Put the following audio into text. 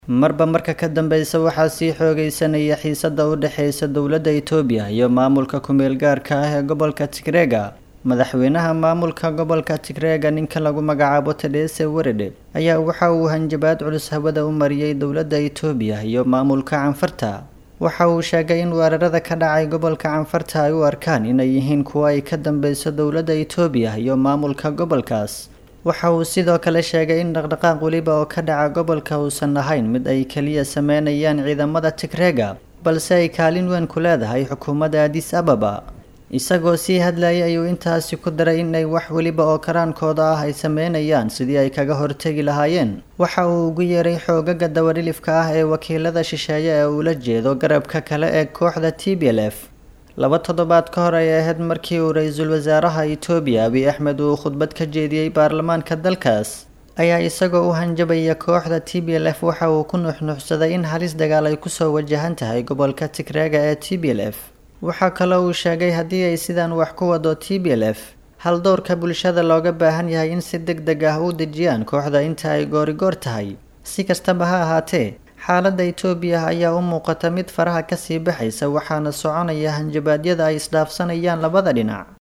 marba marka ka dambeysa waxaa sii xoogeysanaya xiisada u dhexeysa dowladda Itoobiya iyo maamulka ku-meel gaarka ah ee gobolka Tigreega madaxweynaha maamulka gobolka Tigreega ninka lagu magacaabo Tedese Werede ayaa waxa uu hanjabaad culus hawada u mariyay dowladda Itoobiya iyo maamulka Canfarta waxa uu sheegay in weerarada ka dhacay gobolka Canfarta ay u arkaan inay yihiin kuwa ay ka dambeyso dowladda Itoobiya iyo maamulka gobolkaas waxa uu sidoo kale sheegay in dhaqdhaqaaq weliba oo ka dhaca gobolka uusan ahayn mid ay keliya sameynayaan ciidamada Tigreega balse ay kaalin weyn ku leedahay xukuumadda Addis Ababa isagoo sii hadlayay ayuu intaasi ku daray inay wax weliba oo karaankooda ah ay sameynayaan sidii ay kaga hortegi lahaayeen waxa uu ugu yeeray xoogaga dawadhilifka ah ee wakiilada shisheeye ee ula jeedo garabka kale ee kooxda TPLF laba toddobaad ka hor ay ahayd markii uu ra-iisul wasaaraha Itoobiya Abiy Ahmed uu khudbad ka jeediyey baarlamaanka dalkaas ayaa isagoo u hanjabaya kooxda TPLF waxa uu ku nuxnuxsaday in halis dagaal ay kusoo wajahan tahay gobolka Tigreega ee TPLF waxaa kaloo uu sheegay haddii ay sidaan wax ku wado TPLF hal dowrka bulshada looga baahan yahay in si deg deg ah u dejiyaan kooxda inta ay goorigoor tahay si kastaba ha ahaatee xaaladda Itoobiya ayaa u muuqata mid faraha ka sii baxaysa waxaana soconaya hanjabaadyada ay isdhaafsanayaan labada dhinac